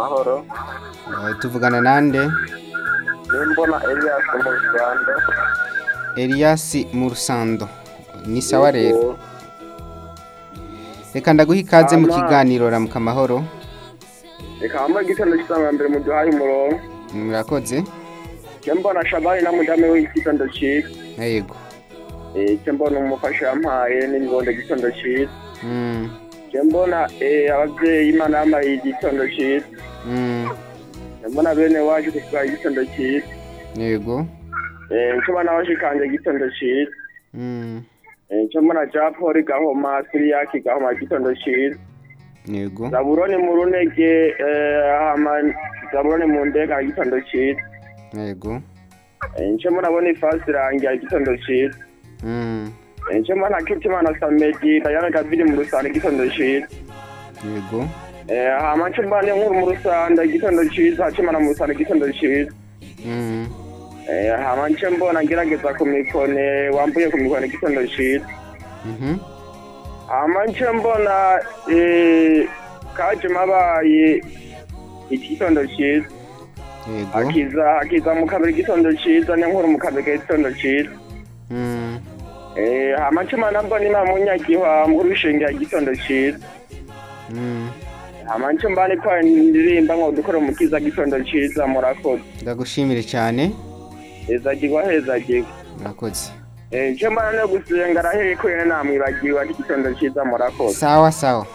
mahoro Eh, tuvugana nande nimbona elias mu rwanda elias mu rusando ni sawa rero reka ndaguha ikaze mu Ama- kiganiro ramuka amahoro reka wambaye igitondo cy'isanga mbere muduhaye umurongo murakoze cyo mbona shabari na mudamu we igitondo cyiza yego Eh, cyo mbona umufasha yampaye n'ingondo igitondo cyiza Mm, cyo mbona eh, ababyeyi imana yambaye igitondo cyiza mm, cyo mbona bene waje kutwara igitondo cyiza yego Eh, cyo mbona abashikanje igitondo cyiza Mm, Eh, cyo mbona ja poli gahoma siriyaki gahoma igitondo cyiza yego zaburoni mu runege eh, hama zaburoni mu ndega igitondo cyiza yego nce murabona ifasi irangira igitondo cyiza Mm, nce mbona kitimana samedi dayana davidi mu rusanda igitondo cyiza yego Eh, hama nce mbona inkuru mu rusanda igitondo cyiza kimana mu rusanda igitondo cyiza Mm, Eh, hama nce mbona ngerageza ku mikone wambuye ku mikone igitondo cyiza mhm, hama nce mbona eh, kaje mabaye igitondo cyiza yego akiza akiza mu kabiri igitondo cyiza n'inkuru mu kabiri igitondo cyiza Mm, Eh, hama nce mbona mbona imana munyagihwa mu rushinge igitondo cyiza mm, amanje mbani kwa ndirimba ngo dukore umukiza gitondo ciza murakoze ndagushimire cyane ezagirwa hezagirwa murakoze eh je mbana no gusenga rahereye ko yene namwibagiwe ati gitondo ciza murakoze sawa sawa